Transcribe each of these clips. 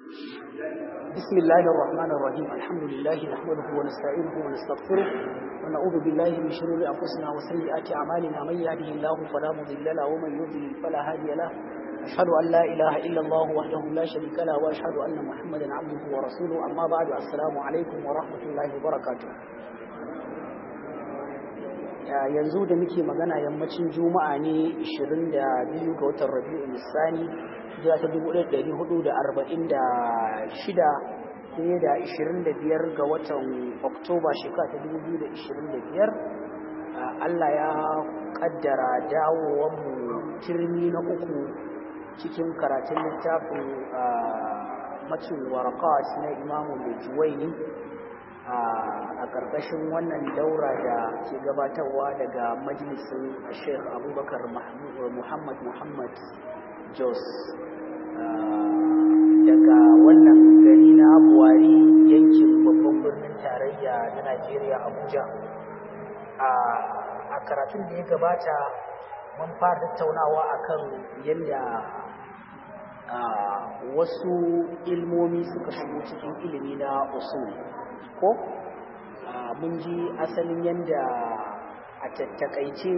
بسم الله الرحمن الرحيم الحمد لله نحمده ونستعينه ونستغفره ونعوذ بالله من شرور أنفسنا وسيئات أعمالنا من يهده الله فلا مضل له ومن يضلل فلا هادي له أشهد أن لا إله إلا الله وحده لا شريك له وأشهد أن محمدا عبده ورسوله أما بعد السلام عليكم ورحمة الله وبركاته yanzu da muke magana yammacin juma'a ne 22 ga watan rabi'ul nisani jira ta 1446 sai da 25 ga watan oktoba shekara ta 2025 Allah ya kaddara dawowanmu turmi na uku cikin karatun littafin macin warakat na imamu mai juwaini a ƙarƙashin wannan daura da ke gabatarwa daga majalisun sheikh abubakar muhammad muhammad jos daga wannan gari na buwari yankin babban birnin tarayya na najeriya abuja a karatun da ya gabata mun fara tattaunawa akan yadda wasu ilmomi suka shigo cikin ilimi na usul ko mun ji asalin yadda a tattakaice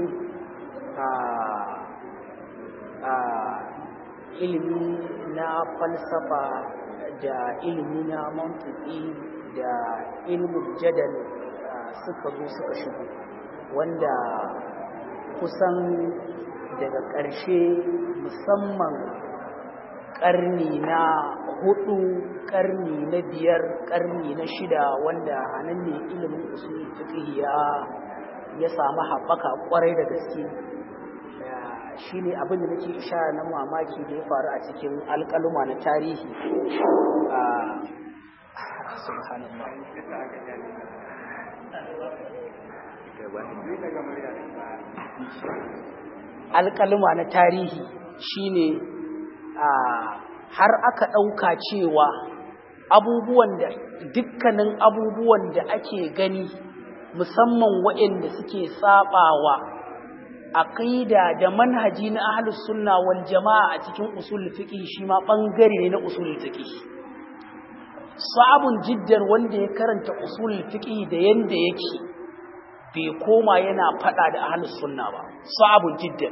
a ilimi na falsafa da ilimi na mantuki da ilimin jadal suka zo suka shigo wanda kusan daga ƙarshe musamman ƙarni na hudu ƙarni na biyar ƙarni na shida wanda a nan ne ilimin usul fiqh ya ya samu haɓaka ƙwarai da gaske shine abin da nake ishara na mamaki da ya faru a cikin alƙaluma na tarihi alƙaluma na tarihi shine har aka ɗauka cewa abubuwan da dukkanin abubuwan da ake gani musamman waɗanda suke saɓawa aqida da manhaji na ahlus sunna wal jama'a a cikin usul fiqh shi ma bangare ne na usul fiqh sabun jiddar wanda ya karanta usul fiqh da yanda yake bai koma yana fada da ahlus sunna ba sabun jiddar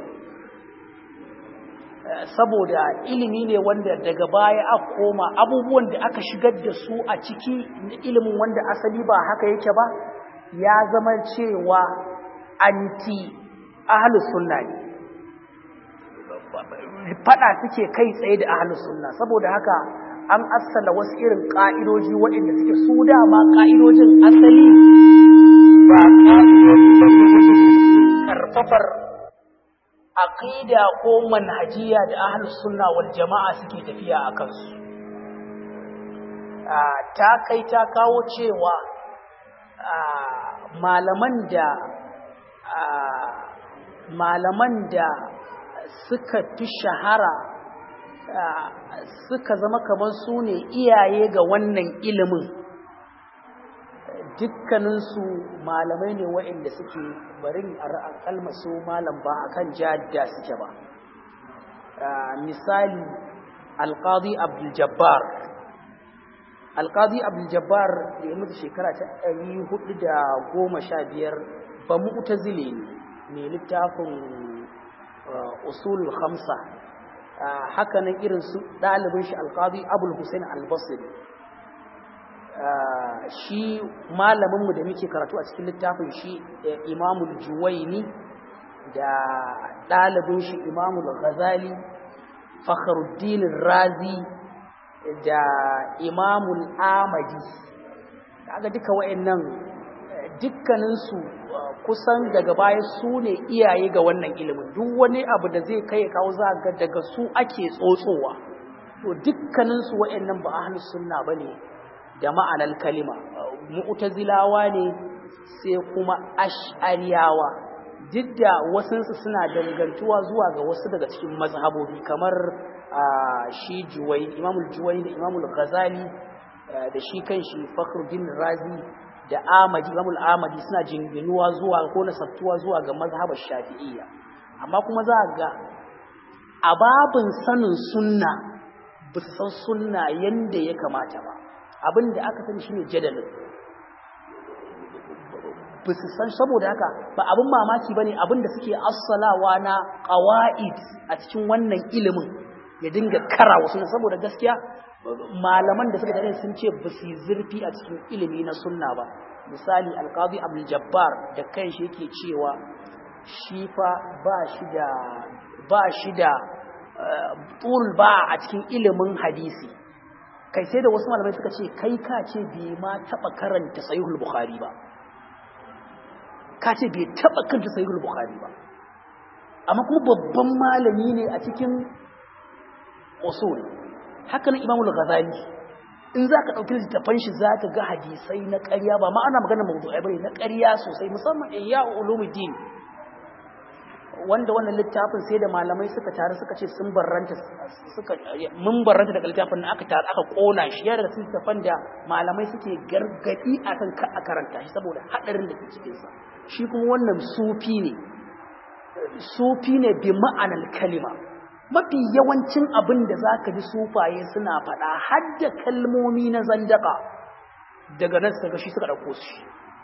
saboda ilimi ne wanda daga baya aka koma abubuwan da aka shigar da su a ciki ilimin wanda asali ba haka yake ba ya zama cewa anti ahlus sunna ne fada suke kai tsaye da ahlus sunna saboda haka an assala wasu irin ka'idoji waɗanda suke su dama ka'idojin asali ba karfafar aqida ko manhajiya da ahlus sunna wal jama'a suke tafiya a kansu ta kai ta kawo cewa malaman da malaman da suka fi shahara suka zama kamar su ne iyaye ga wannan ilimin dukkaninsu malamai ne waɗanda suke barin a su malam ba akan jadda suke ba misali alƙadi abdul-jabbar alƙadi abdul-jabbar da ya mutu shekara ta ɗari hudu da goma sha biyar ba mu'tazile ne mai littafin usul khamsa haka nan irin su ɗalibin shi alƙadi abul hussein albasir shi malaminmu da muke karatu a cikin littafin shi imamul juwaini da ɗalibin shi imamul ghazali fakhruddin razi da imamul amadi kaga duka wayannan dukkaninsu kusan daga baya su ne iyaye ga wannan ilimin duk wani abu da zai kai kawo za ga daga su ake tsotsowa to dukkaninsu wayannan ba ahlus sunna bane da ma'anar kalima mu'tazilawa ne sai kuma ash'ariyawa duk da wasansu suna dangantuwa zuwa ga wasu daga cikin mazhabobi kamar shi juwai imamul juwai da imamul ghazali da shi kanshi fakhruddin razi da amadi imamul amadi suna jinginuwa zuwa ko nasabtuwa zuwa ga mazhabar shafi'iyya amma kuma za ga a babin sanin sunna ba su san sunna yanda ya kamata ba abin da aka sani shine jadalin ba su san saboda haka ba abin mamaki bane abin da suke assalawa na qawaid a cikin wannan ilimin ya dinga kara wasu saboda gaskiya malaman da suka tare sun ce ba su zurfi a cikin ilimi na sunna ba misali alqadi abdul jabbar da kanshi yake cewa shi fa ba shi da ba shi da tul ba a cikin ilimin hadisi kai sai da wasu malamai suka ce kai ka ce bai ma taba karanta sahihul bukhari ba ka ce bai taba karanta sahihul bukhari ba amma kuma babban malami ne a cikin usul haka nan imamul ghazali in za ka ɗauki littattafan shi za ka ga hadisai na ƙarya ba ma ana magana mawdu'ai bane na ƙarya sosai musamman ihya ulumuddin wanda wannan littafin sai da malamai suka taru suka ce sun barranta suka mun barranta daga littafin aka taru aka kona shi ya daga littafin da malamai suke gargadi akan ka a karanta shi saboda hadarin da ke cikin sa shi kuma wannan sufi ne sufi ne bi ma'anar kalima mafi yawancin abin da zaka ji sufaye suna faɗa har da kalmomi na zandaka daga nan suka shi suka ɗauko su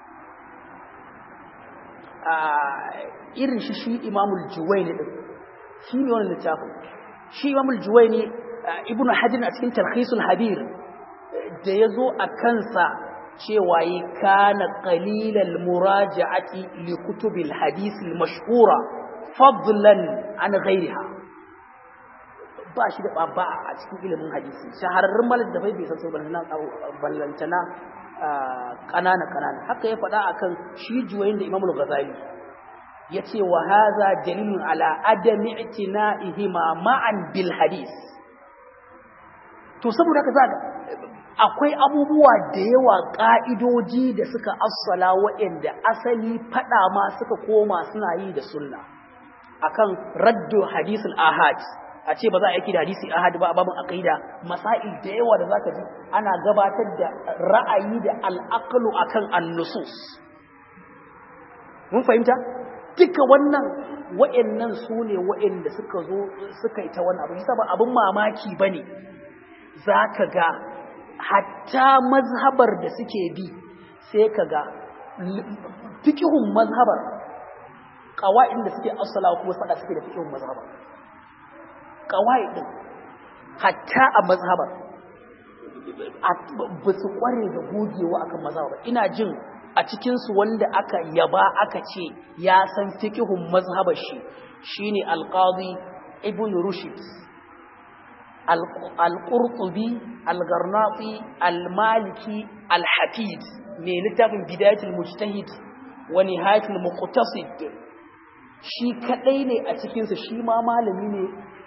irin shi shi imamul juwaini din shi ne wannan littafin shi imamul juwaini ibn hajar a cikin tarhisul habir da ya zo a kansa cewa yi kana qalilal muraja'ati li kutubil hadith al mashhura fadlan an ghayriha ba shi da babba a cikin ilimin hadisi shahararrun malin da bai san sau ballantana kanana kanana haka ya faɗa akan shi juwayin da imamul ghazali yace wa hadha dalilun ala adami i'tina'ihima ma'an bil hadis to saboda haka zaka akwai abubuwa da yawa ka'idoji da suka assala waɗanda asali fada ma suka koma suna yi da sunna akan raddu hadisul ahad a ce ba za a yaki da hadisi ahad ba a babin aqida masail da yawa da zaka ji ana gabatar da ra'ayi da al'aqlu akan an-nusus mun fahimta duka wannan wa'annan su ne wa'anda suka zo suka yi ta wannan abu yasa ba abin mamaki bane zaka ga hatta mazhabar da suke bi sai ka ga fikihun mazhabar qawaid da suke asala kuma fada suke da fikihun mazhabar qawaid din hatta a mazhabar ba su kware da gogewa akan mazhabar ina jin a cikinsu wanda aka yaba aka ce ya san fikihun mazhabar shi shine alqadi ibn rushd al-qurtubi al-garnati al-maliki al-hafid mai littafin bidayatul mujtahid wa nihayatul muqtasid shi kadai ne a cikinsu shi ma malami ne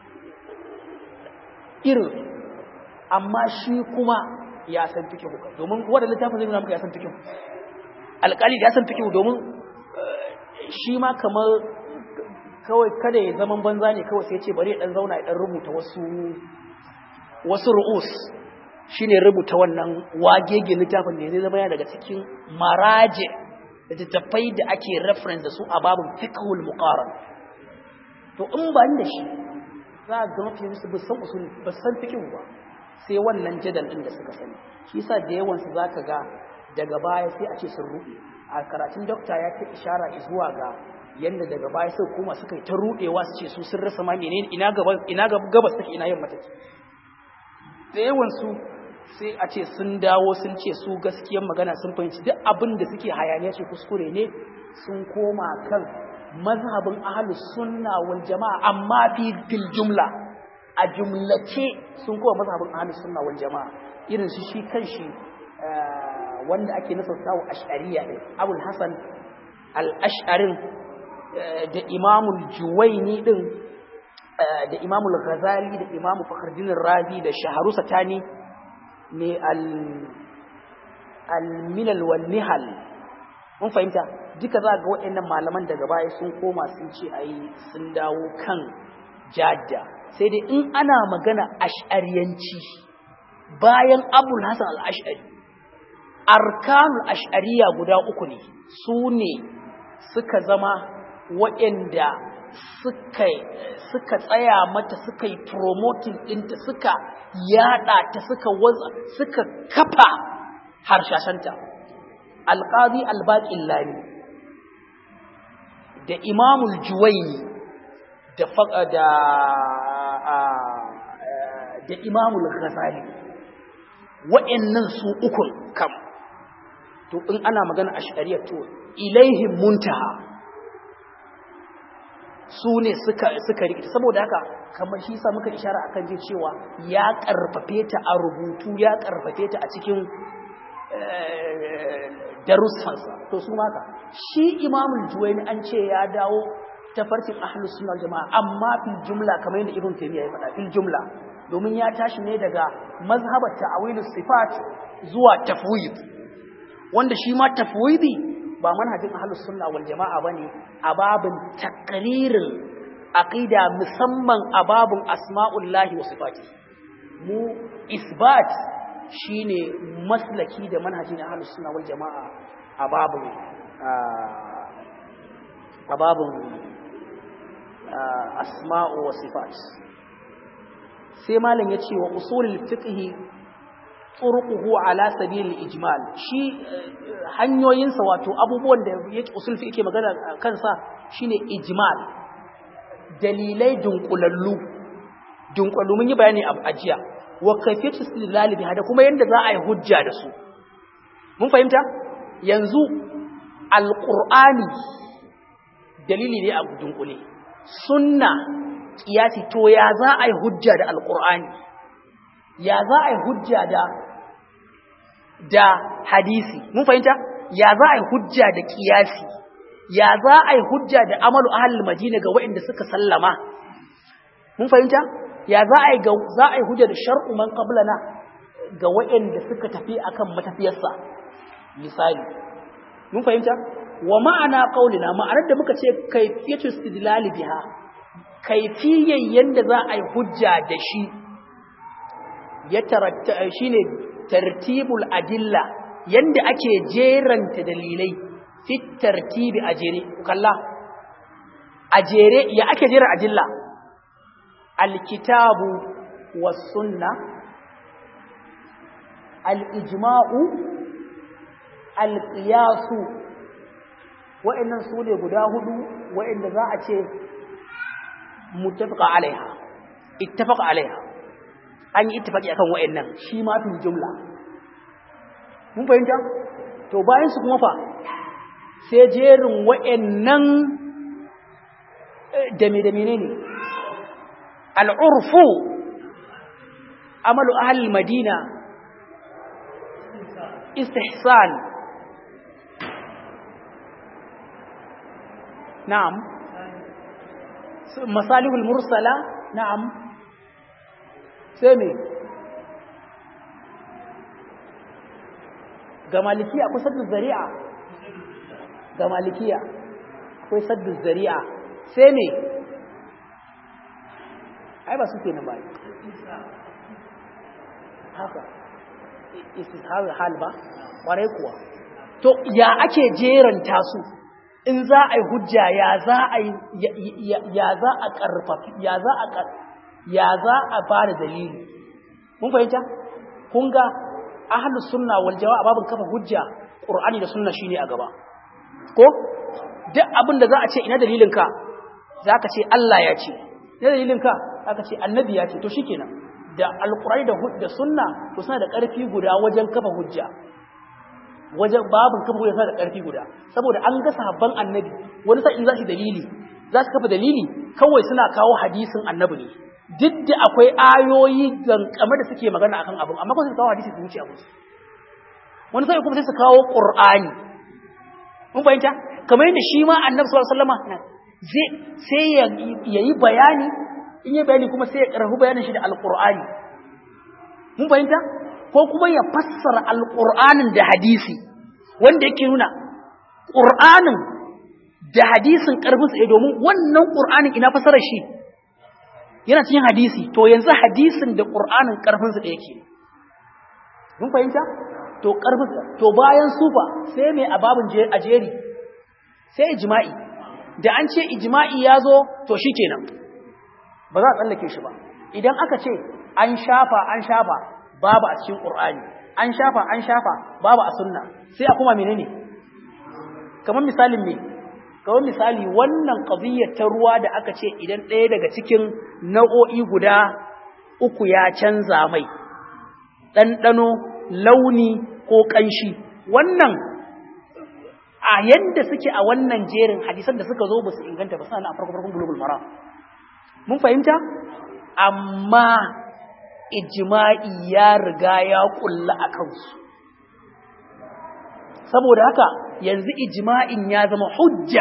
irin amma shi kuma ya san fikihu domin wanda littafin zai nuna muka ya san fikihu alƙali da ya san fikihu domin shi ma kamar kawai kada ya zaman banza ne kawai sai ce bari ya dan zauna ya dan rubuta wasu wasu ru'us shine rubuta wannan wagege littafin ne zai zama yana daga cikin maraje da tattafai da ake reference da su a babin fiqhul muqaran to in ba da shi za a ga mafi su ba san usul ba san fiqhu ba sai wannan jadal din da suka sani shi yasa da yawan su zaka ga daga baya sai a ce sun ruɗe a karatun dokta ya ta ishara zuwa ga yanda daga baya sai kuma suka yi ta ruɗewa su ce su sun rasa ma menene ina gaba ina gabas take ina yamma take da yawan su sai a ce sun dawo sun ce su gaskiyar magana sun fahimci duk abin da suke hayaniya ce kuskure ne sun koma kan mazhabin ahlus sunna wal jama'a amma fi fil jumla a jumlace sun koma mazhabin ahlus sunna wal jama'a irin su shi kanshi wanda ake nasarta wa ash'ariya ɗin abul hasan al-ash'arin da imamul juwaini ɗin da imamul ghazali da imamu fakhruddin razi da shaharu satani ne al-milal wal nihal mun fahimta duka za ga waɗannan malaman daga baya sun koma sun ce ayi sun dawo kan jadda sai dai in ana magana ash'ariyanci bayan abul hasan al-ash'ari arkanul ash'ariya guda uku ne su ne suka zama waɗanda suka suka tsaya mata suka yi promoting ɗinta suka yada ta suka waza suka kafa harshashanta alqadi albaqin lami da imamul juwaini da da da imamul ghazali wa'annan su ukun kam to in ana magana a shari'a to ilaihim muntaha su ne suka suka rikita saboda haka kamar shi sa muka ishara akan je cewa ya karfafe ta a rubutu ya karfafe ta a cikin darussansa to su maka shi imamul juwaini an ce ya dawo ta farkin ahlus sunna jama'a amma fil jumla kamar yadda ibn taymiya ya faɗa fil jumla domin ya tashi ne daga mazhabar ta'awilus sifat zuwa tafwid wanda shi ma tafwidi ba manhajin ahlus sunna wal jama'a bane a babin takririn aqida musamman a babin asma'ullahi wa sifati mu isbat shine maslaki da manhajin ahlus sunna wal jama'a a babin a babin asma'u wa sifat sai malam yace wa usulul fiqh turuquhu ala sabil ijmal shi hanyoyinsa wato abubuwan da yake usul fiqh yake magana kansa shine ijmal dalilai dunkulallu dunkulallu mun yi bayani a ajiya wa kayfiyatu istidlal biha da kuma yanda za a yi hujja da su mun fahimta yanzu alqur'ani dalili ne a dunkule sunna kiyasi to ya za a yi hujja da alqur'ani ya za a yi hujja da da hadisi mun fahimta ya za a yi hujja da kiyasi ya za a yi hujja da amalu ahlul madina ga waɗanda suka sallama mun fahimta ya za a yi ga za a yi hujja da shar'u man qablana ga waɗanda suka tafi akan matafiyarsa misali mun fahimta wa ma'ana qaulina ma'anar da muka ce kayfiyatu istidlal biha kayfiyyan yanda za a yi hujja da shi ya taratta shine tartibul adilla yanda ake jeranta dalilai fit tartibi ajere kalla ajere ya ake jera adilla alkitabu was sunna al-ijma'u al-qiyasu wa'annan su ne guda hudu wa'anda za a ce muttafaqa alaiha ittafaqa alaiha an yi ittifaqi akan wa'annan shi ma fil jumla mun fahimta to bayan su kuma fa sai jerin wa'annan da me da menene al-urfu amalu ahli madina istihsan na'am masalihul mursala na'am sai me ga malikiya akwai saddu zari'a ga malikiya akwai saddu zari'a sai me ai ba su ke nan ba haka istishar hal ba kwarai kuwa to ya ake jeranta su in za a yi hujja ya za a ya za a karfafi ya za a ya za a bada dalili mun fahimta kun ga ahlus sunna wal jamaa babin kafa hujja qur'ani da sunna shine a gaba ko duk abin da za a ce ina dalilin ka zaka ce Allah ya ce ina dalilin ka zaka ce annabi ya ce to shikenan da alqur'ani da da sunna to suna da karfi guda wajen kafa hujja wajen babin kafa hujja suna da karfi guda saboda an ga sahabban annabi wani sa'in za su dalili za su kafa dalili kawai suna kawo hadisin annabi ne duk da akwai ayoyi gankame da suke magana akan abin amma kuma su kawo hadisi su wuce abu wani sai kuma sai su kawo qur'ani mun fahimta kamar yadda shi ma annabi sallallahu alaihi wasallam zai sai ya yayi bayani in yi bayani kuma sai ya karhu bayanin shi da alqur'ani mun fahimta ko kuma ya fassara alqur'anin da hadisi wanda yake nuna qur'anin da hadisin karfin sa domin wannan qur'anin ina fassara shi yana cikin hadisi to yanzu hadisin da qur'anin karfin sa da yake mun fahimta to karfin to bayan sufa sai mai ababun ajeri sai ijma'i da an ce ijma'i ya zo to shi kenan ba za a tsallake shi ba idan aka ce an shafa an shafa babu a cikin ƙur'ani an shafa an shafa babu a sunna sai a kuma menene kamar misalin me kamar misali wannan qadiyyar ta ruwa da aka ce idan ɗaya daga cikin nau'o'i guda uku ya canza mai ɗanɗano launi ko ƙanshi wannan a yadda suke a wannan jerin hadisan da suka zo ba su inganta ba suna na farko farkon bulugul mara mun fahimta amma ijma'i ya riga ya kulla a kansu saboda haka yanzu ijma'in ya zama hujja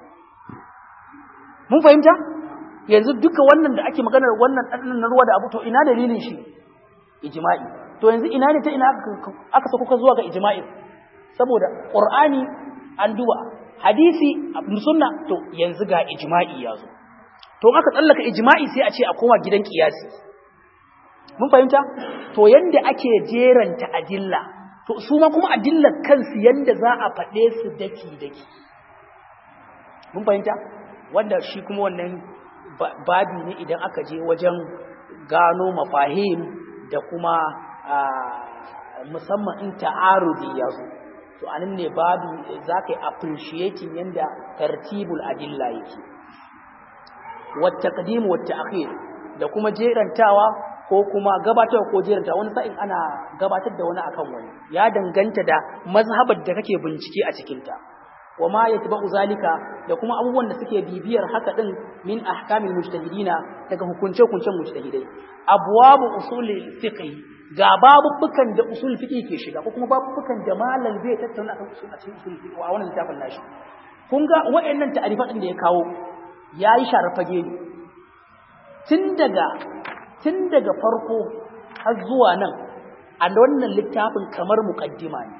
mun fahimta yanzu duka wannan da ake maganar wannan ɗanɗan na ruwa da abu to ina dalilin shi ijma'i to yanzu ina ne ta ina aka sako ka zuwa ga ijma'i saboda qur'ani an duba hadisi sunna to yanzu ga ijma'i ya zo to aka tsallaka ijma'i sai a ce a koma gidan kiyasi mun fahimta to yanda ake jeranta adilla to su ma kuma adillar kansu yanda za a faɗe su daki daki mun fahimta wanda shi kuma wannan babi ne idan aka je wajen gano mafahim da kuma musamman in ta'arudi ya zo to anan ne babu za ka yi appreciating yanda tartibul adilla yake wata qadimu wata akhir da kuma jerantawa ko kuma gabatarwa ko jerantawa wani sa'in ana gabatar da wani akan wani ya danganta da mazhabar da kake bincike a cikinta wa ma yatba'u zalika da kuma abubuwan da suke bibiyar haka din min ahkamil mujtahidina daga hukunce hukuncen mujtahidai abwabu usul fiqh ga babubukan da usul fiqh ke shiga ko kuma babubukan da malam zai tattauna akan usul a cikin usul fiqh a wannan littafin nashi kun ga wayannan ta'arifat din da ya kawo yayi sharafage ne tun daga tun daga farko har zuwa nan a wannan littafin kamar muqaddima ne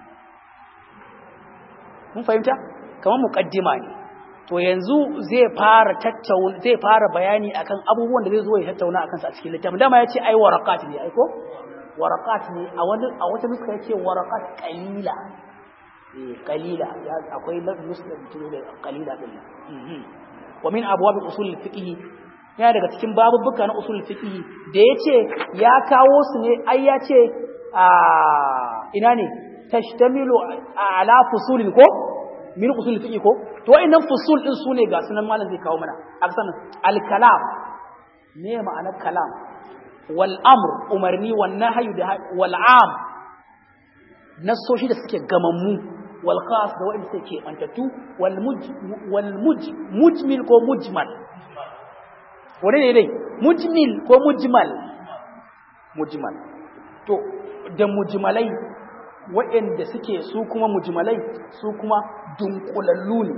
mun fahimta kamar muqaddima ne to yanzu zai fara tattauna zai fara bayani akan abubuwan da zai zo ya tattauna akan su a cikin littafin dama yace ai waraqat ne ai ko waraqat ne a wani a wata nuska yace waraqat qalila eh qalila ya akwai nuska da qalila din wa min abwab usul fiqh ya daga cikin babubuka na usul fiqh da yace ya kawo su ne ai yace a ina ne tashtamilu ala fusulin ko min usul fiqh ko to wayannan fusul din sune ga sunan malam zai kawo mana aksan al kalam me ma'anar kalam wal amr umarni wan nahyu da wal am nasoshi da suke gamammu wal khas da wayanda suke bantattu wal muj wal muj mujmil ko mujmal wane ne dai mujmil ko mujmal mujmal to da mujmalai waɗanda suke su kuma mujmalai su kuma dunkulallu ne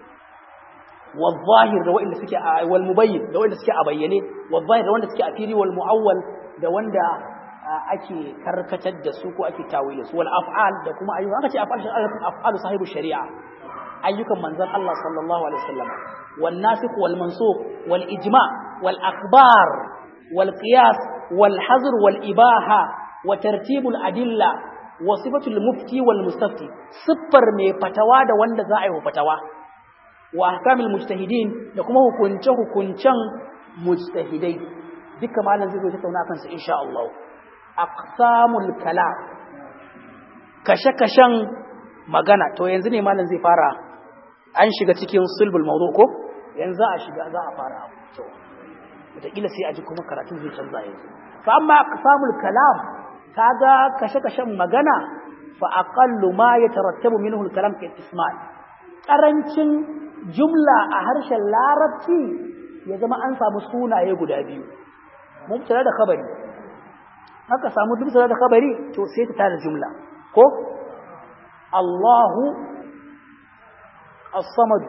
wal da waɗanda suke a wal mubayyin da waɗanda suke a bayyane wal zahir da wanda suke a fili wal muawwal da wanda ake karkatar da su ko ake tawile su wal af'al da kuma ayyuka aka ce af'al af'alu sahibu shari'a ayyukan manzon Allah sallallahu alaihi wasallam wal nasikh wal mansukh wal ijma wal akhbar wal qiyas wal hazr wal ibaha wa tartibul adilla wa sifatul mufti wal mustafti siffar mai fatawa da wanda za a yi fatawa wa ahkamil mujtahidin da kuma hukunce hukuncen mujtahidai duka malam zai zo tattauna kansa insha Allah aqsamul kalam kashe kashen magana to yanzu ne malam zai fara an shiga cikin sulbul mawdu ko yanzu a shiga za a fara to wataƙila sai a ji kuma karatun zai canza yanzu fa amma aqsamul kalam kaga kashe-kashen magana fa aqallu ma yatarattabu minhu al-kalam ka ismal karancin jumla a harshen larabci ya zama an samu sunaye guda biyu mubtada da khabari haka samu mubtada da khabari to sai ta tada jumla ko Allahu as-samad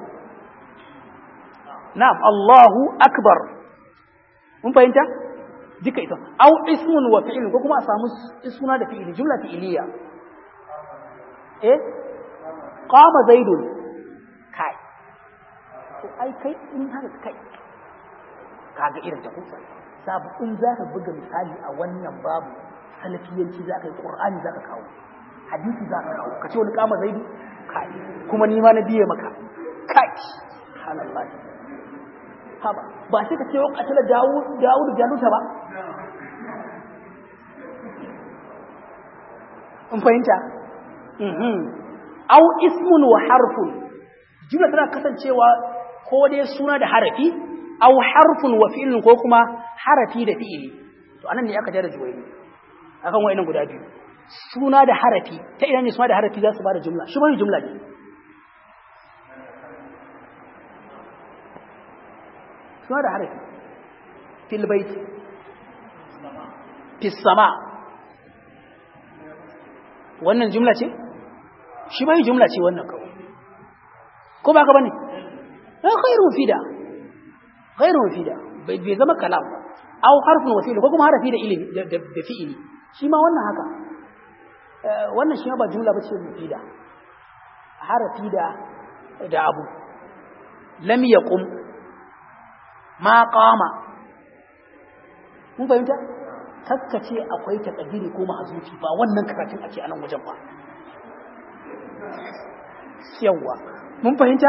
na'am Allahu akbar mun fahimta duka ita au ismun wa fi'il ko kuma a samu suna da fi'ili jumla fi'iliya eh qama zaidun kai to ai kai in haka kai kaga irin ta kusa sabu in zaka buga misali a wannan babu salafiyanci zaka yi qur'ani zaka kawo hadisi zaka kawo kace wani qama zaidu kai kuma ni ma na biye maka kai subhanallah haba ba sai ka ce wa katala dawud dawud jaluta ba in fahimta mhm au ismun wa harfun jumla tana kasancewa ko dai suna da harafi au harfun wa fi'lun ko kuma harafi da fi'ili to anan ne aka jara juwayi akan wayannan guda biyu suna da harafi ta ina ne suna da harafi za su bada jumla shi bane jumla ne suna da harafi fil bait fis sama wannan jumla ce shi bai jumla ce wannan kawai ko ba ka bane na khairu mufida khairu mufida bai bai zama kalam ba aw harfun wasil ko kuma harafi da ilimi da fi'ili shi ma wannan haka wannan shi ma ba jumla bace mufida harafi da da abu lam yaqum ma qama mun fahimta kakkace akwai takadiri ko mahzufi ba wannan karatun ake a nan wajen ba yawa mun fahimta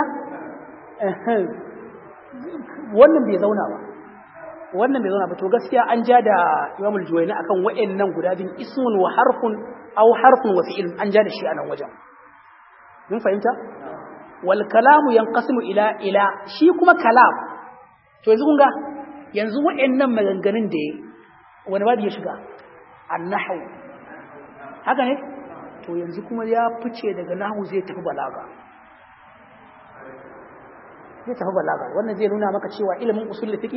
wannan bai zauna ba wannan bai zauna ba to gaskiya an ja da Imam al-Juwayni akan wa'annan guda bin ismun wa harfun aw harfun wa fi'il an ja da shi a nan wajen mun fahimta wal kalamu yanqasimu ila ila shi kuma kalam to yanzu kun ga yanzu wa'annan maganganun da wani babu ya shiga annahu haka ne to yanzu kuma ya fice daga nahu zai tafi balaga zai tafi balaga wannan zai nuna maka cewa ilimin usul fiqh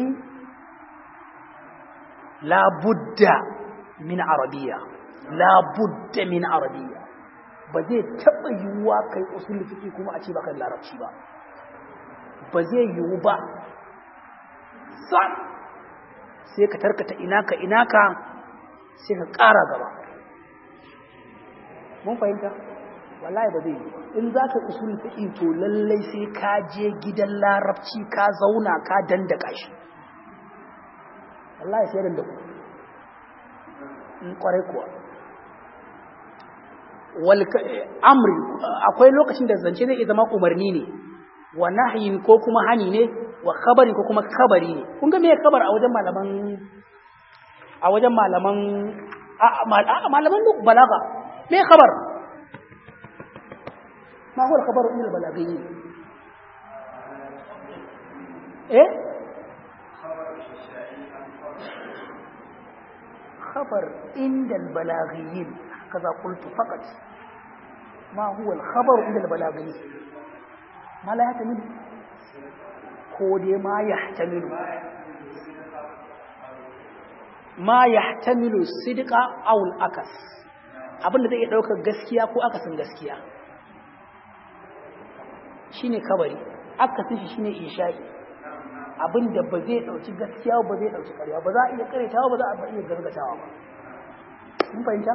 la budda min arabiyya la budda min arabiyya ba zai taba yiwuwa kai usul fiqh kuma a ce ba kan larabci ba ba zai yiwu ba sam sai ka tarkata inaka inaka sai ka ƙara gaba mun fahimta wallahi ba zai yi in za ka usul fiqi to lallai sai ka je gidan larabci ka zauna ka dandaka shi wallahi sai dandaku in kwarai kuwa wal amri akwai lokacin da zance zai zama umarni ne wa nahyin ko kuma hani ne wa khabari ko kuma khabari ne kun ga me khabar a wajen malaman a wajen malaman a malaman balaga me khabar ما هو الخبر من البلاغيين ايه خبر عند البلاغيين كذا قلت فقط ما هو الخبر عند البلاغيين ما لا يحتمل كودي ما يحتمل ما يحتمل الصدق او الاكس abinda zai iya daukar gaskiya ko akasin gaskiya shine kabari akasin shi shine isha'i abinda ba zai dauki gaskiya ba zai dauki ƙarya ba za a iya karetawa ba za a iya gargatawa ba mun fahimta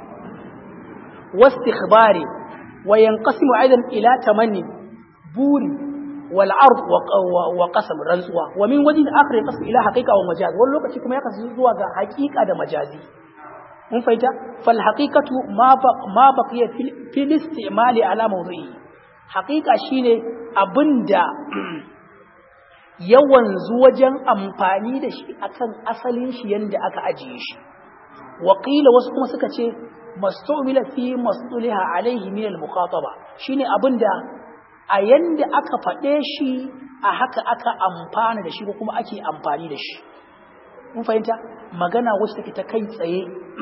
wastikhbari wa yanqasimu aidan ila tamanni buri wal ard wa qasam rantsuwa wa min wajhin akhar yanqasimu ila haqiqa wa majaz wani lokaci kuma ya kasu zuwa ga haqiqa da majazi mun fahimta fal haqiqatu ma ma baqiya fil istimali ala mawdu'i haqiqa shine abinda yawan wajen amfani da shi akan asalin shi yanda aka ajiye shi Wakila wasu kuma suka ce mastumila fi mastuliha alaihi min al-mukhataba shine abinda a yanda aka faɗe shi a haka aka amfana da shi ko kuma ake amfani da shi mun fahimta magana wacce take ta kai tsaye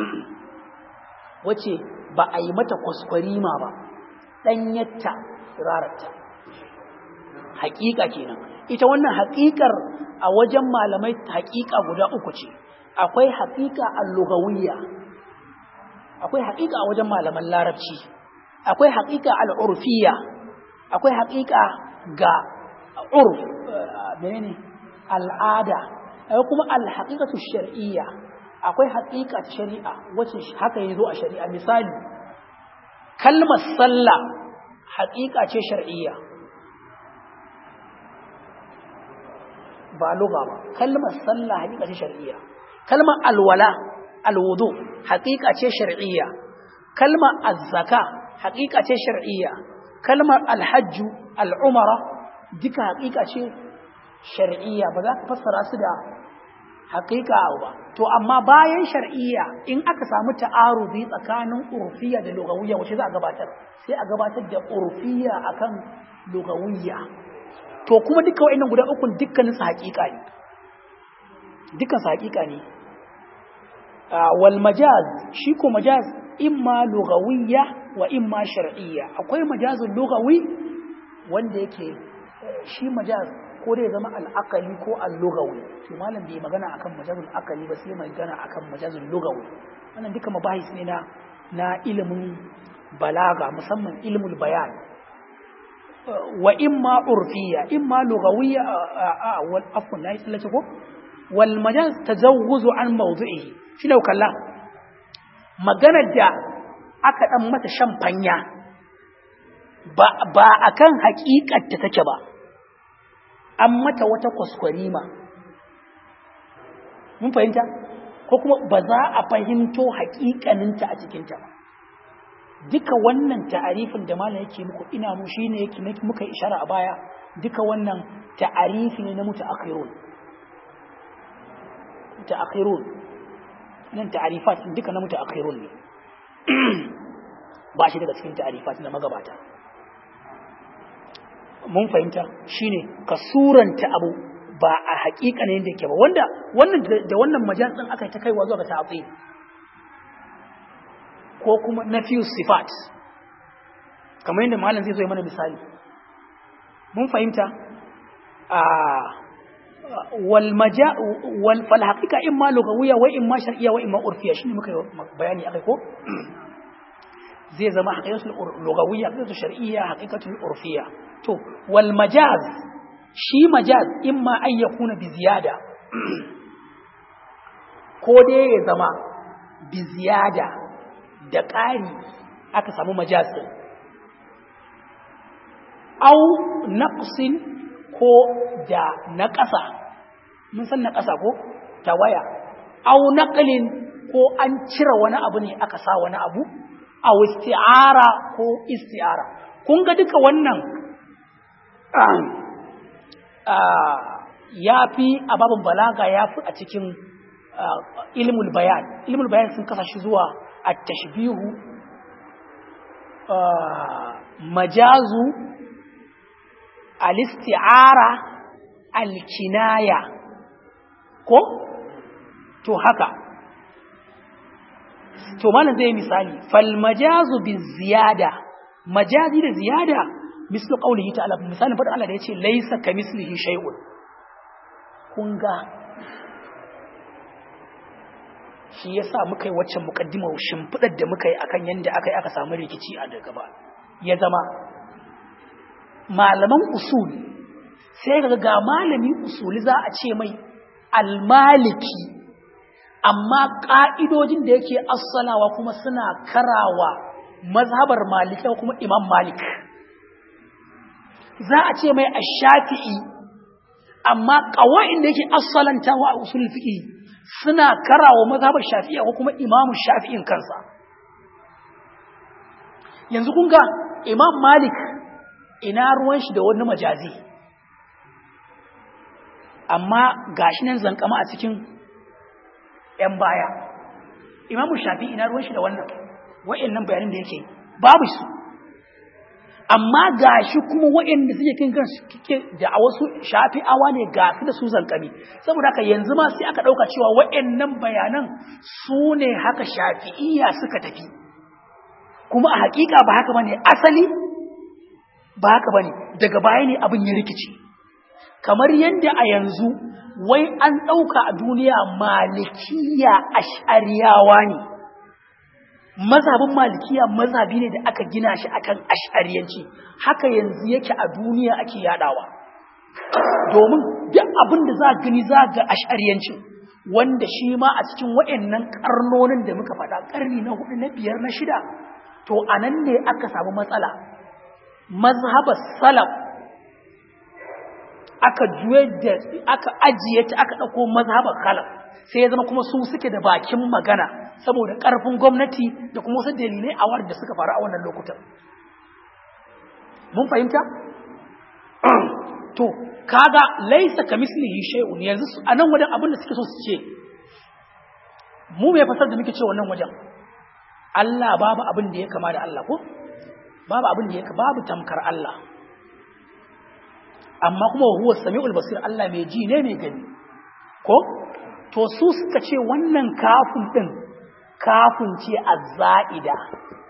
wacce ba a yi mata kwaskwarima ba ɗanyatta rararta haƙiƙa kenan ita wannan haƙiƙar a wajen malamai haƙiƙa guda uku ce akwai haƙiƙa al-lughawiyya akwai haƙiƙa a wajen malaman larabci akwai haƙiƙa al-urfiyya akwai haƙiƙa ga urf menene al'ada akwai kuma al-haqiqatu shar'iyya akwai haƙiƙa ta shari'a wacce haka yazo a shari'a misali kalmar sallah haƙiƙa ce shar'iyya ba lugha ba kalmar sallah haƙiƙa ce shar'iyya kalmar alwala alwudu haƙiƙa ce shar'iyya kalmar azzaka haƙiƙa ce shar'iyya kalmar alhajju al'umara duka haƙiƙa ce shar'iyya ba za ka fassara su da haƙiƙa ba to amma bayan shar'iyya in aka samu ta'arubi tsakanin urfiya da lugawiyya wace za a gabatar sai a gabatar da urfiya akan lugawiyya to kuma duka wa'annan guda ukun dukkanin su haƙiƙa ne dukkan su haƙiƙa ne wal majaz shi ko majaz imma lugawiyya wa imma shar'iyya akwai majazul lugawi wanda yake shi majaz ko dai zama al'akali ko al-lugawi to malam bai magana akan majazul akali ba sai magana akan majazul lugawi wannan duka mabahis ne na na ilimin balaga musamman ilmul bayan wa imma urfiyya imma lugawiyya wal afwan nayi tsallace ko wal majaz tajawuzu an mawdu'ihi shi ne kalla maganar da aka dan mata shan fanya ba ba akan haƙiƙar ta take ba an mata wata kwaskwarima mun fahimta ko kuma ba za a fahimto haƙiƙaninta a cikinta ba duka wannan ta'arifin da malam yake muku ina mu shine yake muka ishara a baya duka wannan ta'arifi ne na mutaakhirun mutaakhirun nan ta'arifat duka na mutaakhirun ne ba shi daga cikin ta'arifat na magabata mun fahimta shine ka suranta abu ba a haƙiƙa ne yadda yake ba wanda wannan da wannan majal din aka ta kaiwa zuwa ga ta'til ko kuma nafiyu sifat kamar yadda malam zai zo mana misali mun fahimta a wal maja wal fal haqiqa imma lugawiyya wa imma shar'iyya wa imma urfiyya shine muka bayani akai ko zai zama haqiqatul lugawiyya haqiqatul shar'iyya haqiqatul urfiyya to wal majaz shi majaz imma an yakuna bi ziyada ko dai ya zama bi ziyada da ƙari aka samu majaz din au naqsin ko da naƙasa mun san naƙasa ko tawaya au naqlin ko an cire wani abu ne aka sa wani abu au isti'ara ko isti'ara kun ga duka wannan ya fi a babin balaga ya fi a cikin ilmul bayan ilmul bayan sun kasa shi zuwa at-tashbihu majazu al-isti'ara al-kinaya ko to haka to mana zai misali fal majazu bi ziyada majazi da ziyada mislu qawlihi ta'ala misalin fadin Allah da yace laysa kamislihi shay'un kun ga shi yasa muka yi waccan mukaddimar shimfidar da muka yi akan yanda aka yi aka samu rikici a daga ba ya zama malaman usul sai ga ga malami usuli za a ce mai almaliki amma ƙa'idojin da yake assalawa kuma suna karawa mazhabar malika kuma imam malik za a ce mai ashafi'i amma ƙawa'in da yake assalantawa a usul fi'i suna karawa mazhabar shafi'a ko kuma imamu shafi'in kansa yanzu kun ga imam malik ina ruwan shi da wani majazi amma gashi nan zankama a cikin ‘yan baya imamu shafi ina ruwan shi da wannan wa'yannan bayanin da yake babu su amma gashi kuma wa'yanda suke kin kan suke da a wasu shafi'awa ne ga su da su zankami saboda haka yanzu ma sai aka ɗauka cewa wa'yannan bayanan su ne haka shafi'iyya suka tafi kuma a hakika ba haka bane asali ba haka bane daga baya ne abin ya rikici kamar yadda a yanzu wai an ɗauka a duniya malikiya ash'ariyawa ne mazhabin malikiya mazhabi ne da aka gina shi akan ash'ariyanci haka yanzu yake a duniya ake yadawa domin duk abin da za gani za ga ash'ariyanci wanda shi ma a cikin waɗannan karnonin da muka faɗa ƙarni na hudu na biyar na shida to anan ne aka samu matsala mazhabar salaf aka juye da aka ajiye ta aka ɗauko mazhabar khalaf sai ya zama kuma su suke da bakin magana saboda ƙarfin gwamnati da kuma wasu dalilai a da suka faru a wannan lokutan mun fahimta to kaga laisa kamislihi shay'un yanzu a nan wajen abin da suke so su ce mu me fasar da muke ce wannan wajen Allah babu abin da ya kama da Allah ko babu abin da ya babu tamkar Allah amma kuma huwa sami'ul basir Allah mai ji ne mai gani ko to su suka ce wannan kafin din kafin ce azza'ida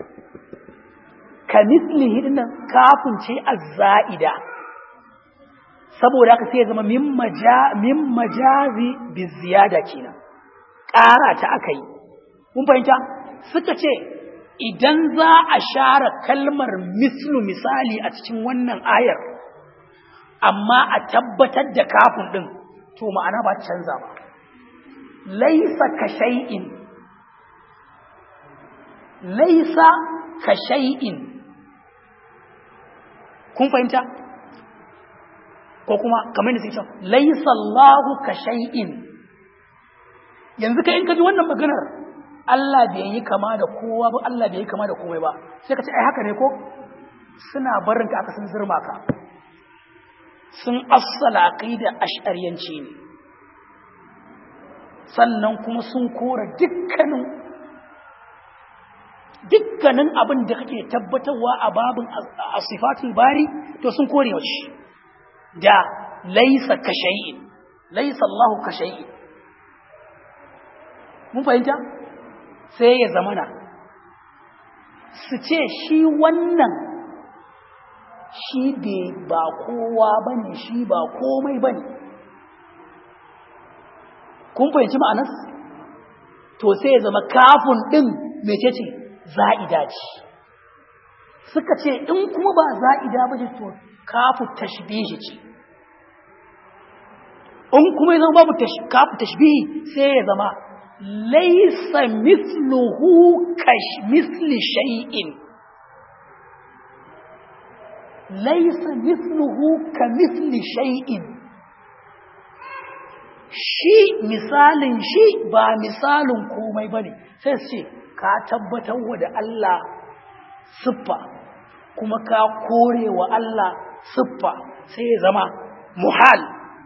kamithlihi dinnan kafin ce azza'ida saboda haka sai ya zama min maja min majazi bi ziyada kenan ƙara ta akai mun fahimta suka ce idan za a share kalmar mislu misali a cikin wannan ayar amma a tabbatar da kafin din to ma'ana ba canza ba laisa ka shay'in laisa ka shay'in kun fahimta ko kuma kamar da suke cewa laisa Allahu ka shay'in yanzu kai in ka ji wannan maganar Allah bai yi kama da kowa ba Allah bai yi kama da komai ba sai ka ce ai haka ne ko suna barin ka aka sun zurma ka sun assala aqida ash'ariyanci ne sannan kuma sun kora dukkanin dukkanin abin da kake tabbatarwa a babin asifatul bari to sun kore wa shi da laisa ka shay'in laisa Allah ka shay'in mun fahimta sai ya zamana su ce shi wannan shi bai ba kowa bane shi ba komai bane kun fahimci ma'anas to sai ya zama kafin din mecece za'ida ce suka ce in kuma ba za'ida ba ce to kafu tashbihi ce in kuma ya zama babu kafu tashbihi sai ya zama laisa misluhu kash misli shay'in laisa misluhu ka misli shay'in shi misalin shi ba misalin komai bane sai su ce ka tabbatar wa da Allah siffa kuma ka kore wa Allah siffa sai ya zama muhal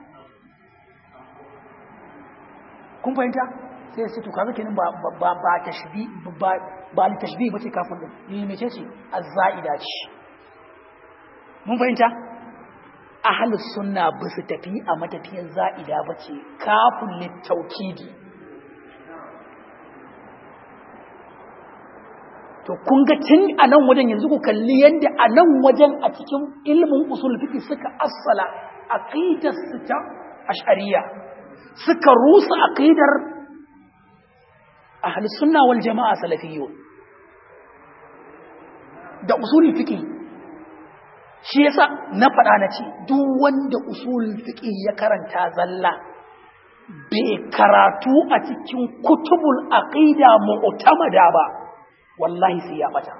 kun fahimta sai su to kaga kenan ba ba ba tashbi ba ba li tashbi bace kafin din ni mece ce azzaida ce mun fahimta ahlus sunna ba su tafi a matafiyan za'ida bace kafin litaukidi to kun ga tun a nan wajen yanzu ku kalli yadda a nan wajen a cikin ilmin usul fiqh suka assala aqidar su ta ash'ariyya suka rusa aqidar ahli sunna wal jama'a salafiyyun da usul fiqh shi yasa na faɗa na ce duk wanda usul fiqh ya karanta zalla bai karatu a cikin kutubul aqida mu'tamada ba wallahi sai ya bata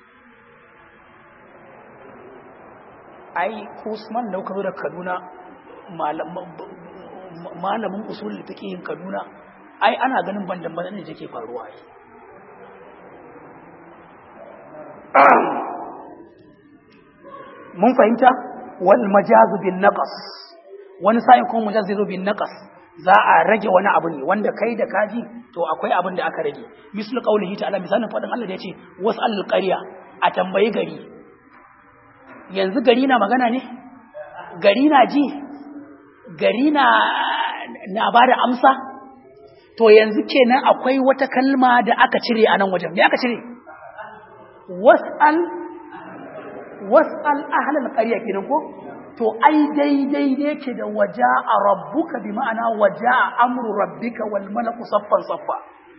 ai Usman da kuka zo da Kaduna malamin usul fiqhin Kaduna ai ana ganin bandan bandan da take faruwa ai mun fahimta wal majazu bin naqas wani sa'in kuma majaz zai zo bin naqas za a rage wani abu ne wanda kai da kaji to akwai abin da aka rage mislu qaulihi ta'ala misalin fadin Allah da yace was'al qarya a tambayi gari yanzu gari na magana ne gari na ji gari na na bada amsa to yanzu kenan akwai wata kalma da aka cire a nan wajen me aka cire was'al was'al ahlal qarya kenan ko to ai daidai ne ke da waja'a rabbuka bi ma'ana waja'a amru rabbika wal malaku saffan saffa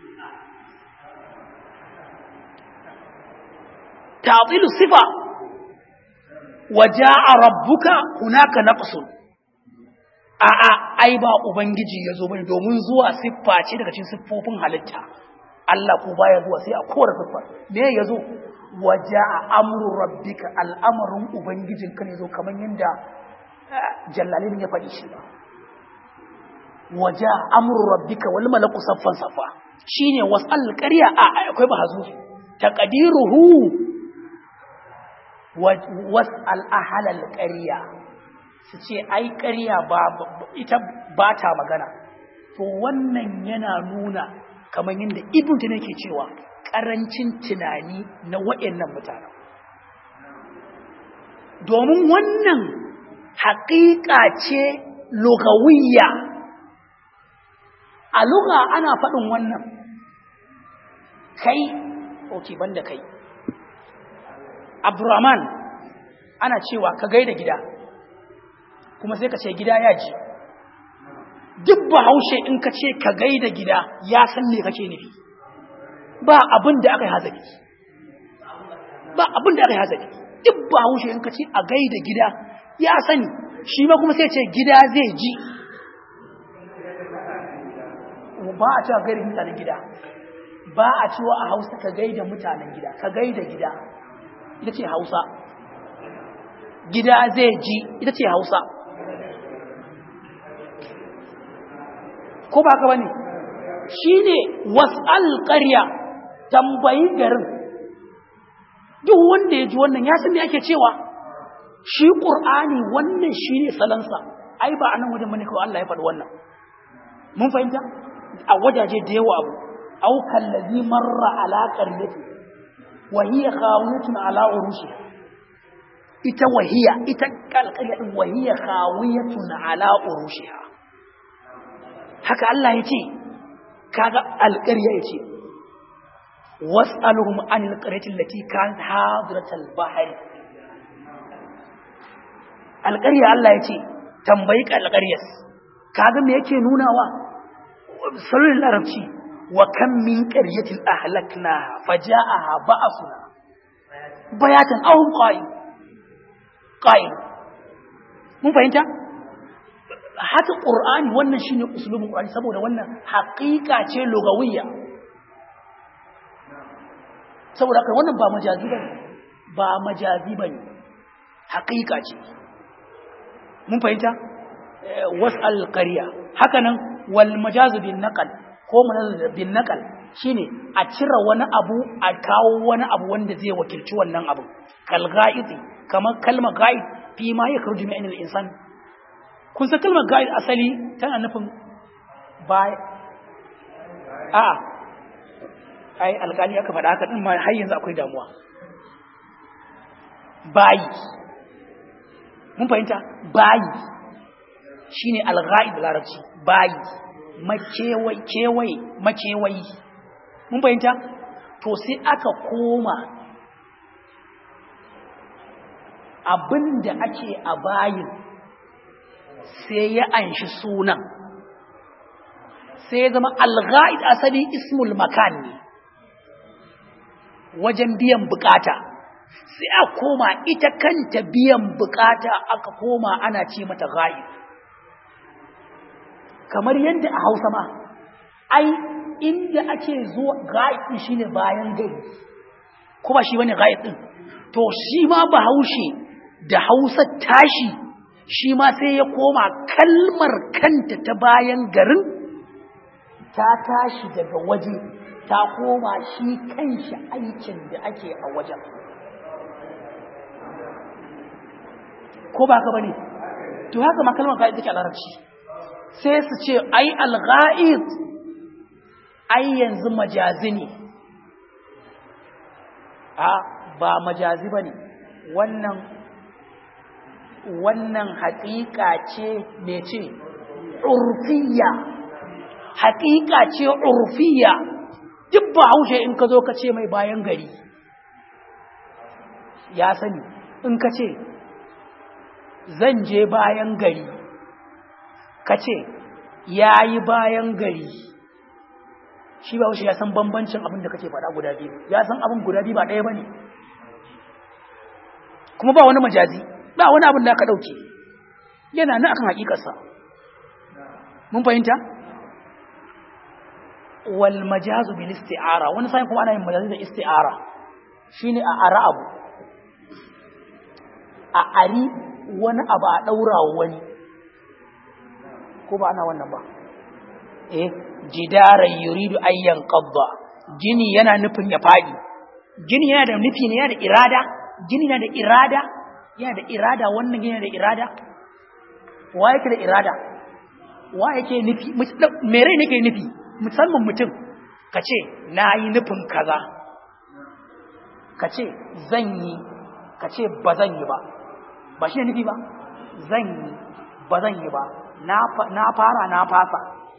ta'tilu sifa waja'a rabbuka hunaka naqsun a a ai ba ubangiji yazo bane domin zuwa siffa ce daga cikin siffofin halitta Allah ko baya zuwa sai a kora siffa me yazo waja'a amru rabbika al'amarin ubangijinka ne zo kamar yadda jallalin ya faɗi shi ba waja'a amru rabbika wal malaku saffan saffa shine wasal qarya a akwai bahazu taqdiruhu wasal ahlal qarya su ce ai ƙarya ba ita ba ta magana to wannan yana nuna kamar yadda ibn tana ke cewa ƙarancin tunani na waɗannan mutanen domin wannan haƙiƙa ce lugawiyya a luga ana faɗin wannan kai ok banda kai abdurrahman ana cewa ka gaida gida kuma sai ka ce gida ya ji duk bahaushe in ka ce ka gaida gida ya san me kake nufi ba abin da aka yi hazari ba abin da aka yi hazari duk bahaushe in ka ce a gaida gida ya sani shi ma kuma sai ce gida zai ji ba a cewa gaida mutanen gida ba a cewa a hausa ka gaida mutanen gida ka gaida gida ita ce hausa gida zai ji ita ce hausa ko ba ka bane shine was'al qarya tambayi garin duk wanda ya ji wannan ya san me ake cewa shi qur'ani wannan shine salansa ai ba anan wajen bane kawai Allah ya faɗi wannan mun fahimta a wajaje da yawa abu au kallazi marra ala qaryati wa hiya khawiyatun ala urushi ita wahiya ita kalqarya din wahiya khawiyatun ala urushiha haka Allah ya ce kaga alƙarya ya ce was'aluhum anil qaryati allati kanat hadiratal bahr alƙarya Allah ya ce tambayi alƙaryas kaga me yake nunawa salon larabci wa kam min qaryatin ahlakna faja'aha ba'suna bayatan aw qa'im qa'im mun fahimta haka ƙur'ani wannan shi ne usulubin ƙur'ani saboda wannan haƙiƙa ce lugawiyya saboda haka wannan ba majazi ba ba majazi ba ne haƙiƙa ce mun fahimta wasu alƙariya haka nan wal majazu bin naƙal ko majazu bin naƙal shine a cire wani abu a kawo wani abu wanda zai wakilci wannan abu kal ga'izi kamar kalmar ga'id fi ma yakhruju min al-insan kun san kalmar ga'id asali tana nufin ba a ai alƙali aka faɗa haka din ma har yanzu akwai damuwa bayi mun fahimta bayi shine al-ghaib larabci bayi makewai kewaye makewayi mun fahimta to sai aka koma abinda ake a bayin sai ya anshi sunan sai ya zama alghaid asali ismul makan ne wajen biyan bukata sai a koma ita kanta biyan bukata aka koma ana ce mata ghaib kamar yadda a Hausa ma ai inda ake zuwa ghaib din shine bayan gari kuma shi bane ghaib din to shi ma bahaushe da Hausa tashi shi ma sai ya koma kalmar kanta ta bayan garin ta tashi daga waje ta koma shi kanshi aikin da ake a wajen ko ba ka bane to haka ma kalmar ga'id take a larabci sai su ce ai al-ga'id ai yanzu majazi ne a ba majazi bane wannan wannan haƙiƙa ce me ce urfiya haƙiƙa ce urfiya duk ba haushe in ka zo ka ce mai bayan gari ya sani in ka ce zan je bayan gari ka ce ya yi bayan gari shi ba haushe ya san bambancin abin da kake faɗa guda biyu ya san abin guda biyu ba ɗaya ba ne kuma ba wani majazi ba wani abin da aka ɗauke yana na akan haƙiƙarsa mun fahimta wal majazu bil isti'ara wani sai kuma ana yin majazi da isti'ara shine a ara abu a ari wani abu a daura wani ko ba ana wannan ba eh jidaran yuridu ayyan qabda gini yana nufin ya fadi gini yana da nufi ne yana da irada gini yana da irada yana da irada wannan yana da irada wa yake da irada wa yake nufi me rai nake nufi musamman mutum ka ce na yi nufin kaza ka ce zan yi ka ce ba zan yi ba ba shi ne nufi ba zan yi ba zan yi ba na fara na fasa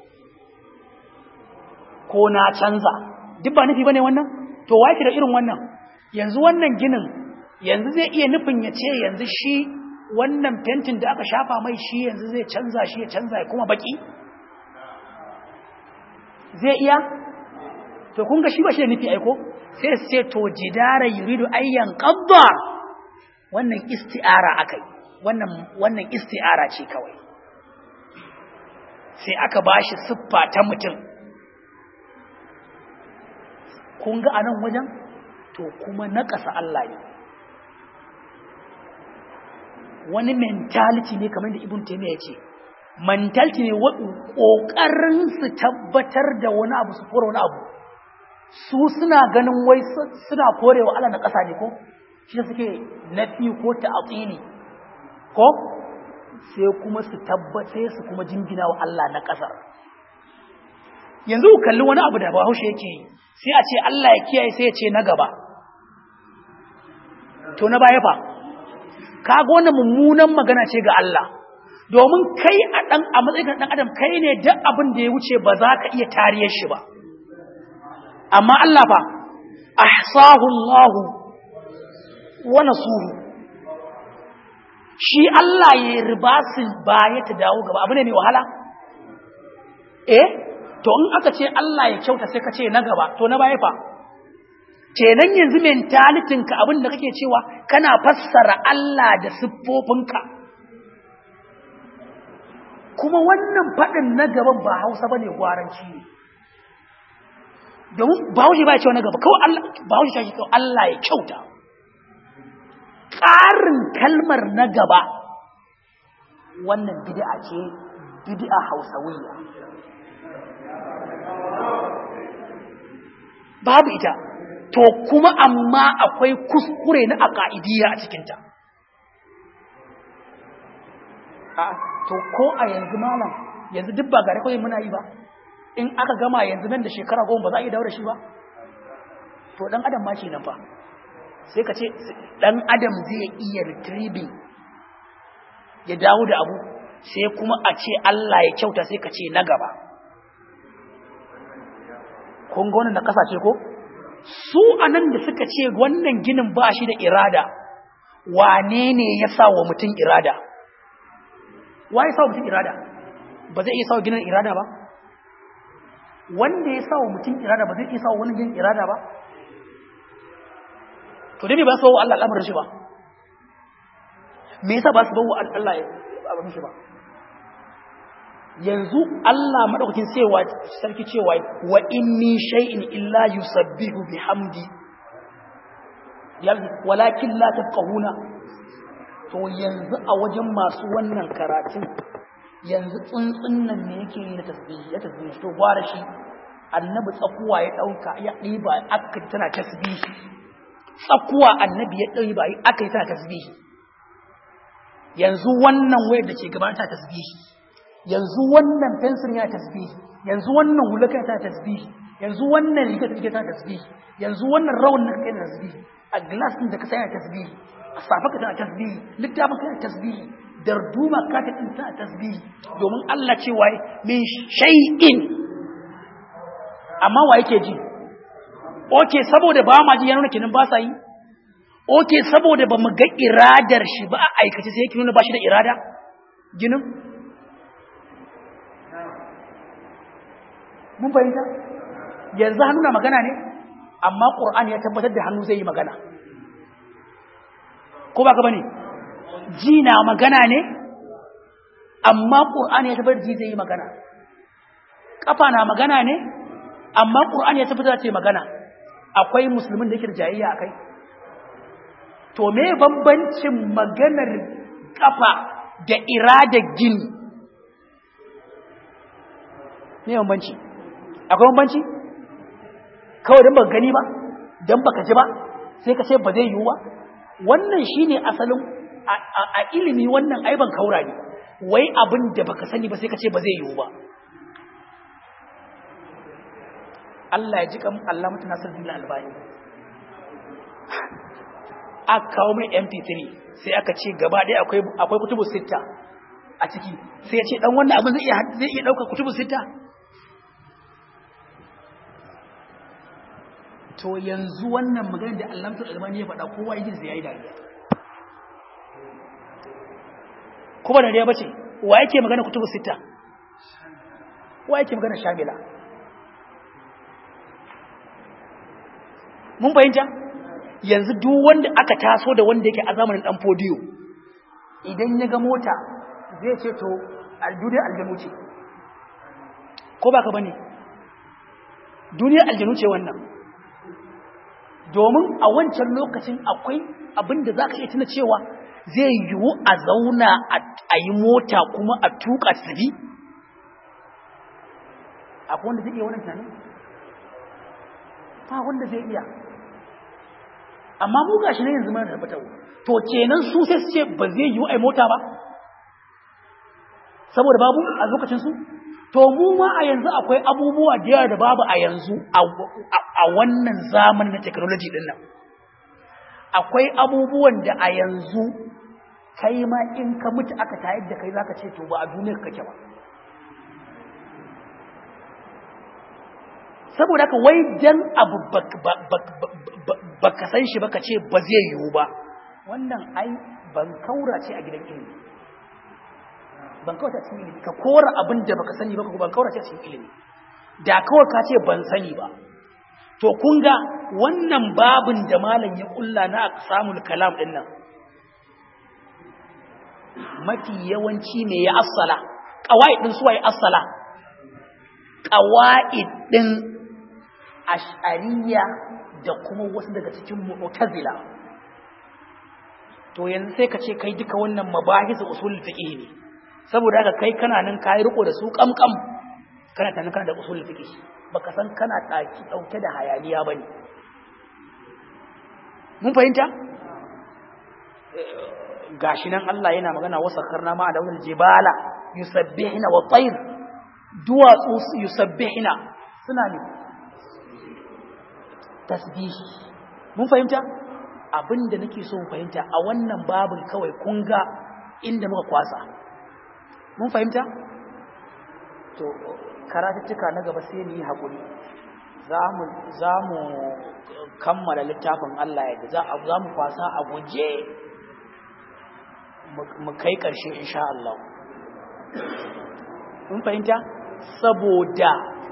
ko na canza duk ba nufi ba ne wannan to wa da irin wannan yanzu wannan ginin yanzu zai iya nufin ya ce yanzu shi wannan fentin da aka shafa mai shi yanzu zai canza shi ya canza ya kuma baki zai iya to kun ga shi ba shi da nufi aiko sai sai to jidara yuridu ayyan qabda wannan isti'ara akai wannan wannan isti'ara ce kawai sai aka bashi siffa ta mutum kun ga anan wajen to kuma naƙasa Allah ne wani mentality ne kamar da ibn taymiya ya ce mentality ne ƙoƙarin su tabbatar da wani abu su kore wani abu su suna ganin wai suna korewa Allah na ƙasa ne ko shi suke nafi ko ta'atili ko sai kuma su tabbace su kuma jingina wa Allah na ƙasar yanzu ku kalli wani abu da Bahaushe yake yi sai a ce Allah ya kiyaye sai ya ce na gaba to na baya fa kaga wannan mummunan magana ce ga Allah domin kai a dan a matsayin dan adam kai ne duk abin da ya wuce ba za ka iya tariyar shi ba amma Allah fa ahsahu Allah wa nasuhu shi Allah ya riba su baya ta dawo gaba abu ne mai wahala eh to in aka ce Allah ya kyauta sai ka ce na gaba to na baya fa kenan yanzu mentalitin ka abin da kake cewa kana fassara Allah da siffofinka kuma wannan faɗin na gaban ba Hausa bane gwaranci ne domin Bahaushe ba ya cewa na gaba kawai Allah Bahaushe shi kawai Allah ya kyauta ƙarin kalmar na gaba wannan bid'a ce bid'a Hausawiyya babu ita to kuma amma akwai kuskure na aqaidiyya a cikinta a to ko a yanzu malam yanzu duk ba gare kawai muna yi ba in aka gama yanzu nan da shekara goma ba za a iya daura shi ba to dan adam ma kenan fa sai ka ce dan adam zai iya retrieving ya dawo da abu sai kuma a ce Allah ya kyauta sai ka ce na gaba kun ga wannan na kasashe ko su anan da suka ce wannan ginin ba shi da irada wane ne ya sa wa mutum irada wa ya sa wa mutum irada ba zai iya sa wa ginin irada ba wanda ya sa wa mutum irada ba zai iya sa wa wani ginin irada ba to dai ba su wa Allah al'amarin shi ba me yasa ba su bawa Allah abin shi ba yanzu Allah madaukakin cewa sarki cewa wa in min shay'in illa yusabbihu bihamdi walakin la tafqahuna to yanzu a wajen masu wannan karatun yanzu tsuntsun nan ne yake yi da tasbihi ya tasbihi to gwara shi annabi tsakuwa ya dauka ya diba aka tana tasbihi tsakuwa annabi ya ɗauki bayi aka yi tana tasbihi yanzu wannan wayar da ke gaban ta tasbihi yanzu wannan fensir yana tasbihi yanzu wannan hulaka tana tasbihi yanzu wannan riga da tana tasbihi yanzu wannan rawan da kake tasbihi a glass din da ka yana tasbihi a safa ka tana tasbihi littafin ka tana tasbihi darduma ka ta tana tasbihi domin Allah ce waye min shay'in amma wa yake ji oke saboda ba ma ji ya nuna kenan ba sa yi oke saboda ba mu ga iradar shi ba a aikace sai yake nuna ba shi da irada ginin mun fahimta yanzu hannu na magana ne amma ƙur'ani ya tabbatar da hannu zai yi magana ko ba ka bane ji na magana ne amma ƙur'ani ya tabbatar da ji zai yi magana ƙafa na magana ne amma ƙur'ani ya tabbatar da ce magana akwai musulmin da yake da jayayya akai to me bambancin maganar kafa da irada gini me bambanci akwai bambanci kawai don baka gani ba don baka ji ba sai ka ce ba zai yiwu ba wannan shine asalin a ilimi wannan aiban kaura ne wai abin da baka sani ba sai ka ce ba zai yiwu ba Allah ya ji kan Allah mutu nasir bin albani aka kawo mai mp3 sai aka ce gaba ɗaya akwai akwai kutubu sitta a ciki sai ya ce dan wannan abin zai iya zai iya dauka kutubu sitta to yanzu wannan maganar da Allah mutu albani ya faɗa kowa yake zai yi dariya kuma da dariya bace wa yake magana kutubu sitta wa yake magana shamila mun fahimta yanzu duk wanda aka taso da wanda yake a zamanin dan fodiyo idan ya ga mota zai ce to aljudai aljanu ce ko baka bane duniyar aljanu ce wannan domin a wancan lokacin akwai abin da za ka iya tuna cewa zai yiwu a zauna a yi mota kuma a tuka tafi akwai wanda zai iya wannan tunanin ba wanda zai iya amma mu gashi ne yanzu mana tabbata to kenan su sai su ce ba zai yiwu ai mota ba saboda babu a lokacin su to mu ma a yanzu akwai abubuwa da yawa da babu a yanzu a wannan zamanin na technology din nan akwai abubuwan da a yanzu kai ma in ka mutu aka tayar da kai zaka ce to ba a duniyar kake ba saboda haka wai dan abu baka san shi baka ce ba zai yiwu ba wannan ai ban kaura ce a gidan ilimi ban kaura ce a cikin ilimi ka kora abin da baka sani ba ko ban kaura ce a cikin ilimi da kawai ka ce ban sani ba to kun ga wannan babin da malam ya kulla na aqsamul kalam din nan mafi yawanci me ya assala qawaid din suwaye assala qawaid din ash'ariyya da kuma wasu daga cikin mu'tazila to yanzu sai ka ce kai duka wannan mabahis usul fiqh ne saboda haka kai kana nan kai riko da su kamkam kana tana kana da usul fiqh baka san kana daki dauke da hayaniya bane mun fahimta gashi nan Allah yana magana wasakharna ma da wal jibala yusabbihuna wa tayr duwatsu yusabbihuna suna ne tasbihi mun fahimta abinda nake so mu fahimta a wannan babin kawai kun ga inda muka kwasa mun fahimta to karatuttuka na gaba sai mu yi hakuri zamu zamu kammala littafin Allah yadda za a zamu kwasa a guje mu kai karshe insha Allah mun fahimta saboda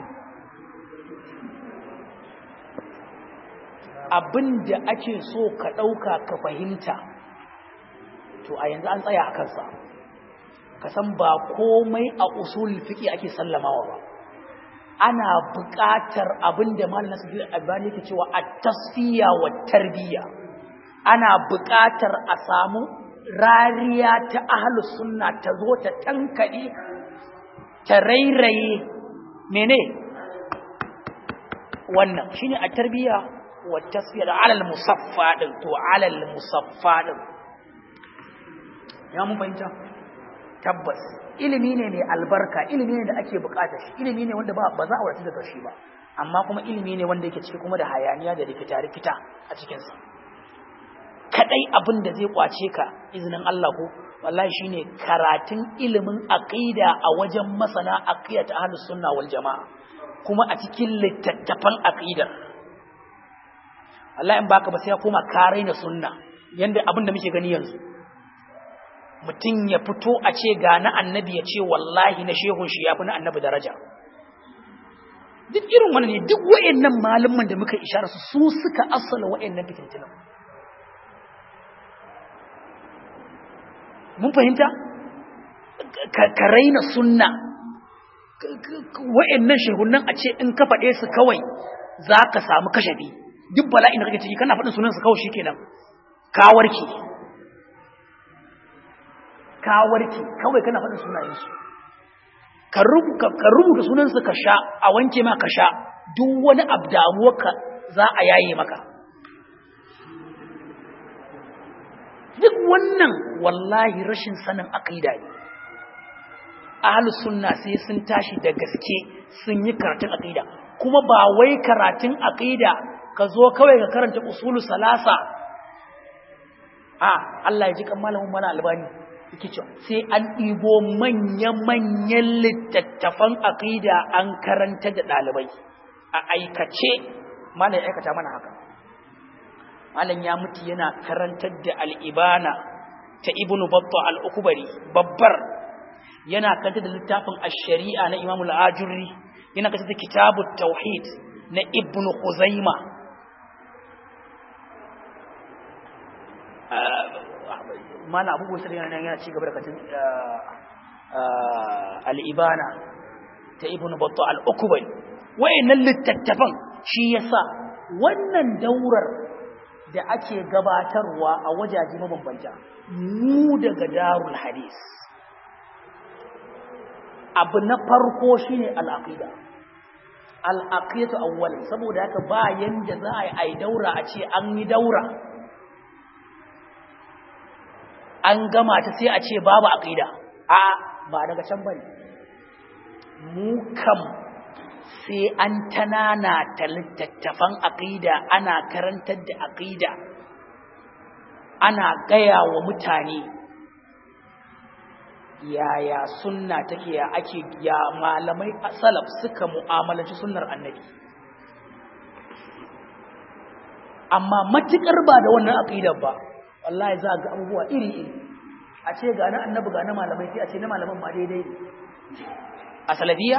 abin da ake so ka ɗauka ka fahimta to a yanzu an tsaya a kansa ka san ba komai a usul fiƙi ake sallamawa ba ana buƙatar abin da malam nasiru albani yake cewa a tasfiya wa tarbiyya ana buƙatar a samu rariya ta ahlus sunna ta zo ta tankaɗe ta rairaye mene wannan shine a tarbiyya والتصفية على المصفى تو على المصفى ya mun fahimta tabbas ilimi ne mai albarka ilimi ne da ake bukata shi ilimi ne wanda ba ba za a wadatu daga shi ba amma kuma ilimi ne wanda yake ciki kuma da hayaniya da rikita rikita a cikin sa kadai abin da zai kwace ka izinin Allah ko wallahi shine karatun ilimin aqida a wajen masana aqidat ahlus sunna wal jamaa kuma a cikin littattafan aqidar Allah in baka ba sai ya koma karai na sunna yanda abin da muke gani yanzu mutum ya fito a ce ga na annabi ya ce wallahi na shehun shi ya fi na annabi daraja duk irin wannan ne duk wayannan malaman da muka ishara su su suka asala wayannan fitintunan mun fahimta ka raina sunna wayannan shehunan a ce in ka faɗe su kawai za ka samu kashafi duk bala'in da kake ciki kana faɗin sunansa kawai shikenan ka warke ka warke kawai kana faɗin sunayensu ka rubuta sunansa ka sha a wanke ma ka sha duk wani abu damuwarka za a yaye maka duk wannan wallahi rashin sanin aqida ne ahlus sunna sai sun tashi da gaske sun yi karatun aqida kuma ba wai karatun aqida ka zo kawai ka karanta usulu salasa a Allah ya ji kan malamin mana albani yake cewa sai an ɗibo manya-manyan littattafan aqida an karanta da ɗalibai a aikace malam ya aikata mana haka malam ya mutu yana karantar da al'ibana ta ibnu batta al-ukbari babbar yana kanta da littafin ash-shari'a na Imam al-Ajurri yana kanta da kitabut tauhid na Ibn Khuzaima mana abubuwan sai yana yana ci gaba da katin al-ibana ta Ibn Battah al-Ukbari wayannan littattafan shi yasa wannan daurar da ake gabatarwa a wajaje mabambanta mu daga darul hadis abu na farko shine al-aqida al-aqidatu awwal saboda haka ba yanda za a yi ai daura a ce an yi daura an gama ta sai a ce babu aqida a ba daga can bane mu kam sai an tanana ta littattafan aqida ana karantar da aqida ana gaya wa mutane yaya sunna take ya ake ya malamai salaf suka mu'amalanci sunnar annabi amma matukar ba da wannan aqidar ba wallahi za ga abubuwa iri iri a ce ga na annabi ga na malamai sai a ce na malaman ma daidai a salafiya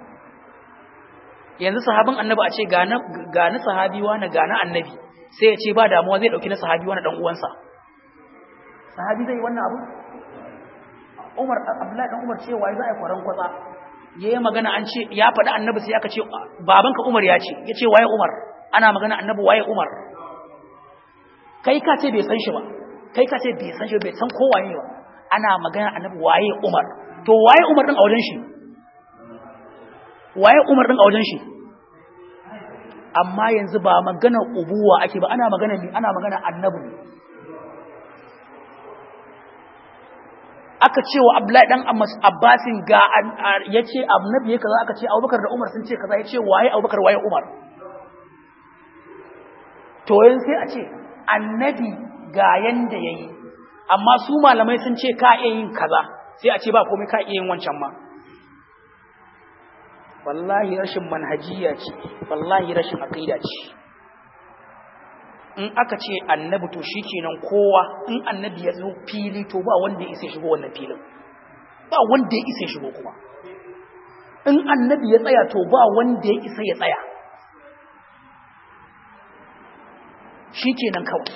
yanzu sahabin annabi a ce ga na ga na sahabi wani ga na annabi sai ya ce ba damuwa zai dauki na sahabi wani dan uwansa sahabi zai wannan abu Umar Abdullahi dan Umar cewa za a yi kwaran kwatsa yayi magana an ce ya faɗi annabi sai aka ce babanka Umar ya ce yace waye Umar ana magana annabi waye Umar kai ka ce bai san shi ba kai ka ce bai san shi bai san ko waye ba ana magana annabi waye Umar to waye Umar din a wajen shi waye Umar din a wajen shi amma yanzu ba magana ubuwa ake ba ana magana ni ana magana annabi ne aka ce wa Abdullahi dan Abbasin ga yace annabi ya kaza aka ce Abubakar da Umar sun ce kaza yace waye Abubakar waye Umar to yanzu sai a ce annabi ga yanda yayi amma su malamai sun ce ka iya yin kaza sai a ce ba komai ka iya yin wancan ma wallahi rashin manhajiya ce wallahi rashin aqida ce in aka ce annabi to shikenan kowa in annabi ya zo fili to ba wanda ya isa shigo wannan filin ba wanda ya isa shigo kuma in annabi ya tsaya to ba wanda ya isa ya tsaya shikenan kawai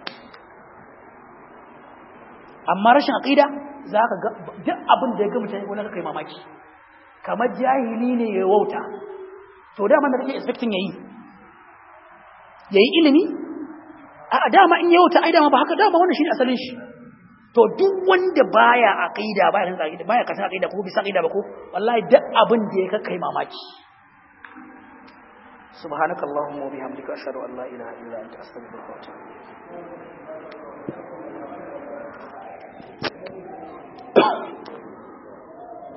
amma rashin aqida zaka ga duk abin da ya ga mutane wannan kai mamaki kamar jahili ne ya wauta to dama da kake expecting yayi yayi ilimi a dama in ya wauta ai dama ba haka dama wannan shine asalin shi to duk wanda baya aqida baya kan aqida baya kan aqida ko bisa aqida ba ko wallahi duk abin da ya kai mamaki subhanakallahumma wa bihamdika ashhadu an la ilaha illa anta astaghfiruka wa atubu